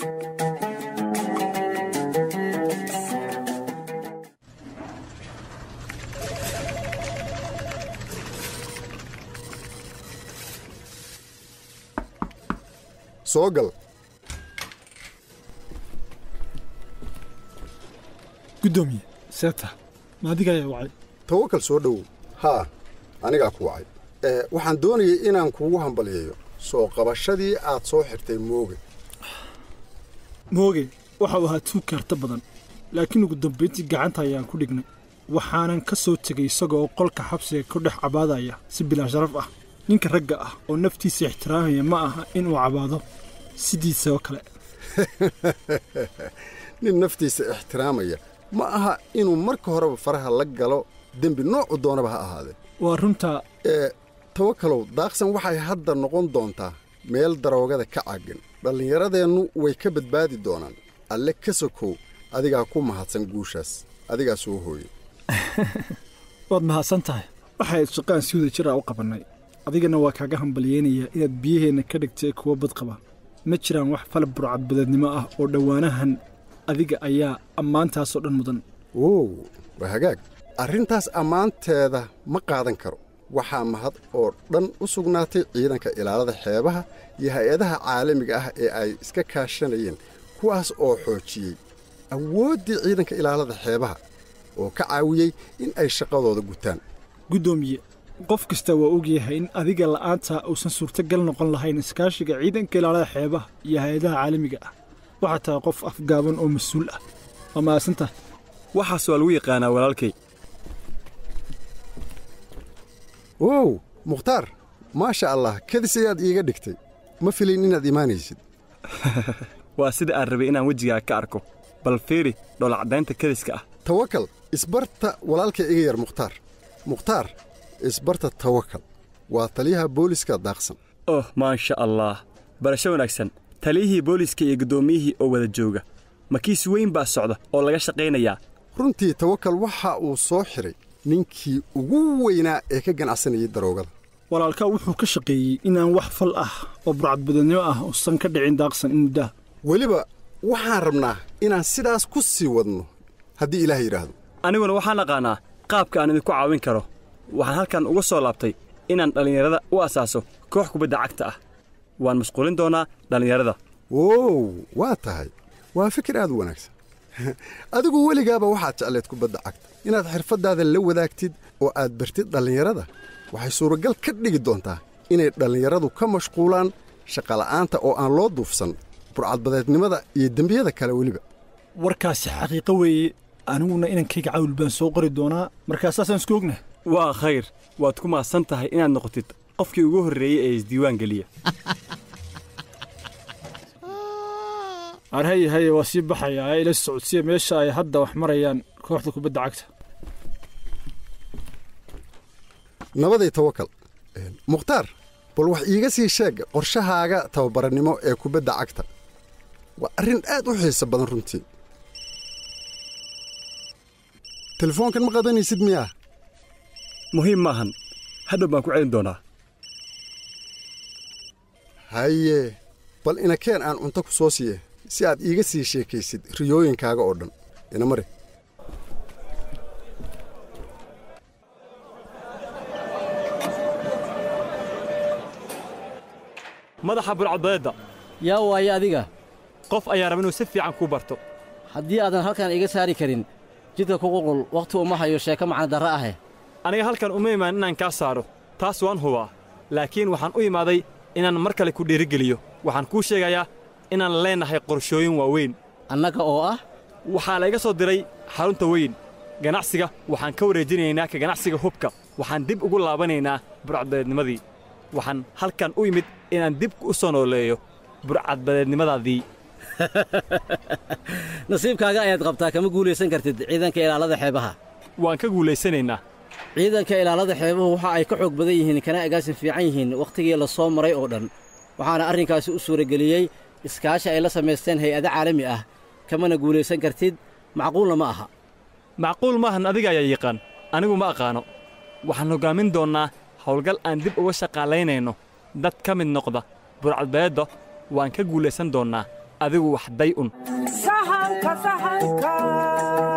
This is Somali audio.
soo gal guddoomiye seeta ma adiga ayaa wacay tawakal soo dhowow haa anigaa ku wacay ee waxaan doonayay inaan kugu hambaliyeeyo soo qabashadii aad soo xirtay mooge mooge waxa uu ahaa tuug kaarta badan laakiin ugu dambayntii gacanta ayaan ku dhignay waxaanan ka soo tegay isagoo qolka xabsiga ku dhex cabaadaya si bilaa sharaf ah ninka ragga ah oo naftiisa ixtiraamaya ma aha inuu cabaado sidiisa oo kale nin naftiisa ixtiraamaya ma aha inuu marka horeba faraha la galo dembi noocu doonaba ha ahaadee waa runtaa ee tawakalow daaqsan waxay hadda noqon doontaa meel daroogada ka caagan dhallinyaradeennu way ka badbaadi doonaan alle ka sokow adigaa ku mahadsan guushaas adigaa soo hooye waad mahadsan tahay waxayd shaqaan si wada jir ah u qabannay adigana waa kaaga hambalyeynayaa inaad biyaheenna ka dhigtay kuwa badqaba ma jiraan wax falab burcadbadeednimo ah oo dhowaanahan adiga ayaa ammaantaasoo dhan mudan wow waa hagaag arrintaas ammaanteeda ma qaadan karo waxaa mahad oo dhan u sugnaatay ciidanka ilaalada xeebaha iyo hay-adaha caalamiga ah ee ay iska kaashanayeen kuwaas oo xoojiyey awooddii ciidanka ilaalada xeebaha oo ka caawiyey in ay shaqadooda gutaan guddoomiye qof kasta waa ogyahay in adiga la'aanta uusan suurtogal noqon lahayn iskaashiga ciidanka ilaalada xeebaha iyo hay-adaha caalamiga ah waxaa tahay qof afgaaban oo mas-uul ah waa mahadsantahay waxaas waa lagu yaqaanaa walaalkay wow mukhtaar maasha allah kadis ayaad iiga dhigtay ma filayn inaad imaanaysid waa sida aan rabay inaan wejigaa ka arko bal fiiri dhoolacdaynta kadiska ah tawakal isbarta walaalka iga yar mukhtaar mukhtaar isbarta tawakal waa taliyaha booliska daaqsan oh maasha allah barasho wanaagsan taliyihii booliiska iyo guddoomiyihii oo wada jooga makiis weyn baa socda oo laga shaqaynayaa runtii tawakal waxa uu soo xidhay ninkii ugu weynaa ee ka ganacsanayay daroogada walaalkaa wuxuu ka shaqeeyey inaan wax fal ah oo burcadbadeednimo ah uusan ka dhicin daaqsan in muddaha weliba waxaan rabnaa inaan sidaas ku sii wadno haddii ilaah yidhaahdo aniguna waxaan aqaannaa qaabka aan idinku caawin karo waxaan halkan uga soo laabtay inaan dhallinyarada u asaaso koox kubadda cagta ah waan mashquulin doonaa dhallinyarada wow waa tahay waa fikir aad u wanaagsan adigu weligaaba waxaad jecleed kubadda cagta inaad xirfaddaada la wadaagtid oo aad bartid dhallinyarada waxay suuragal ka dhigi doontaa inay dhallinyaradu ka mashquulaan shaqala'aanta oo aan loo duufsan burcadbadeednimada iyo dembiyada kale weliba warkaasi xaqiiqo weeye aniguna inankayga cawl baan soo qori doonaa markaasaasaan isku ognahay waa khayr waad ku mahadsan tahay inaad noqotid qofkii ugu horreeyey ee isdiiwaan geliya ar haye haye waa sii baxayaa ee ila socodsiya meesha ay hadda wax marayaan kooxda kubadda cagta nabaday tawakal mukhtaar bal wax iiga sii sheeg qorshahaaga tababarannimo ee kubadda cagta waa arrin aad u xiiso badan runtii telefoonkan ma qadanaysid miyaa muhiim maahan hadhow baan ku celin doonaa haye bal inakeen aan cunto ku soo siiye si aad iiga sii sheekaysid riyooyinkaaga oo dhan ina mari madaxa burcadbadeedda yaa waaye adiga qof ayaa raba inuu si fiican kuu barto haddii aadan halkan iga saari karin jidka ku qulqul wakhti uma hayo sheeko macna darre ahe aniga halkan uma imaan inaan kaa saaro taas waan hubaa laakiin waxaan u imaaday inaan mar kale ku dhiirigeliyo waxaan kuu sheegayaa inaan leennahay qorshooyin waaweyn annaga oo ah waxaa layga soo diray xarunta weyn ganacsiga waxaan ka wareejinaynaa ka ganacsiga hubka waxaan dib ugu laabanaynaa burcadbadeednimadii waxaan halkan u yimid inaan dib u soo nooleeyo burcadbadeednimadaadii nasiibkaaga ayaad qabtaa kama guulaysan kartid ciidanka ilaalada xeebaha waan ka guulaysanaynaa ciidanka ilaalada xeebuhu waxa ay ka xoog badan yihiin kana agaasin fiican yihiin wakhtigii la soo maray oo dhan waxaana arrinkaasi u suurageliyey iskaashi ay la samaysteen hay-ado caalami ah kamana guulaysan kartid macquulna ma aha macquul maahan adiga ayaa yaqaan anigu ma aqaano waxaan hoggaamin doonnaa howlgal aan dib uga shaqaalaynayno dad ka mid noqda burcadbadeedda waan ka guulaysan doonnaa adigu wax day un sahanka sahanka